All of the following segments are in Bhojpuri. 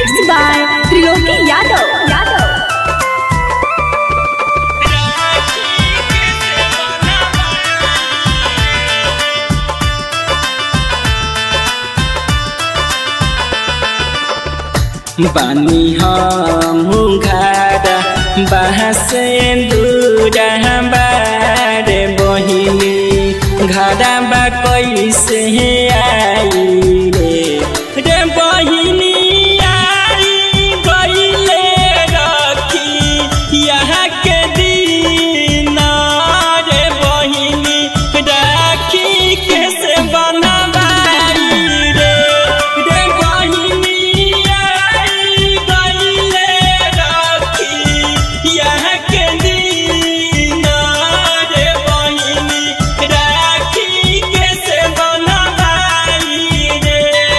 Mixed by Triloki Yadav. Yadav. बानी हम घारा बहसे दूरा बारे बहिनी घारा बा कैसे आई रे रे बहिनी आई गईले रखी यहाँ के दिन रे बहिनी राखी कैसे बनवाई रे रे बहिनी आई गईले रखी यहाँ के दिन रे बहिनी राखी कैसे बनवाई रे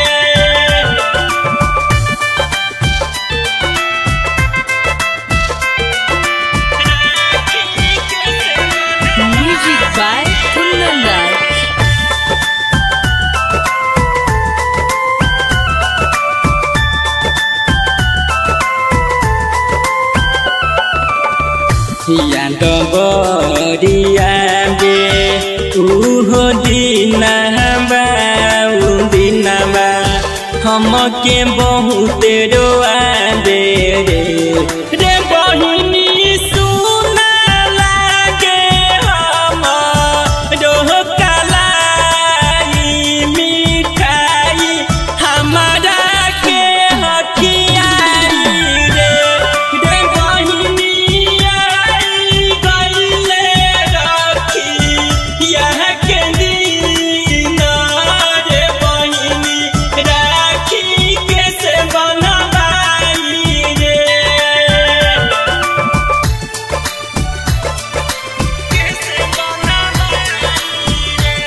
Music by Kundan Raj. यादवरिया बे उहो दिनबा उ दिनबा हमके बहुत रोआ दे रे रे बहिनी सुना लागे हम रोकलाई मिठाई हमारा के हकियाई रे रे बहिनी आई गईले रखी यहाँ के दिन रे बहिनी राखी कैसे बनवाई रे कैसे बनवाई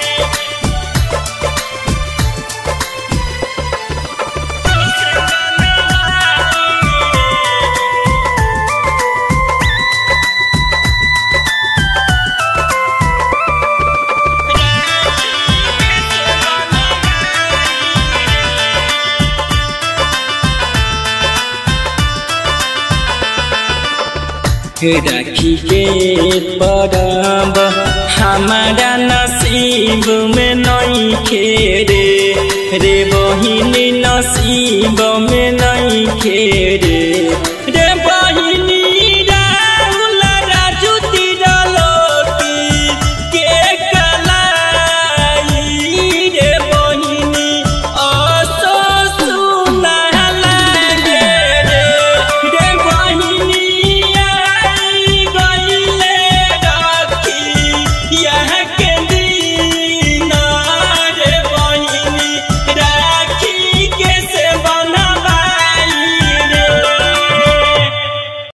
राखी के परब हमारा नसीब में नहीं खेरे रे बहिनी नसीब में नहीं खे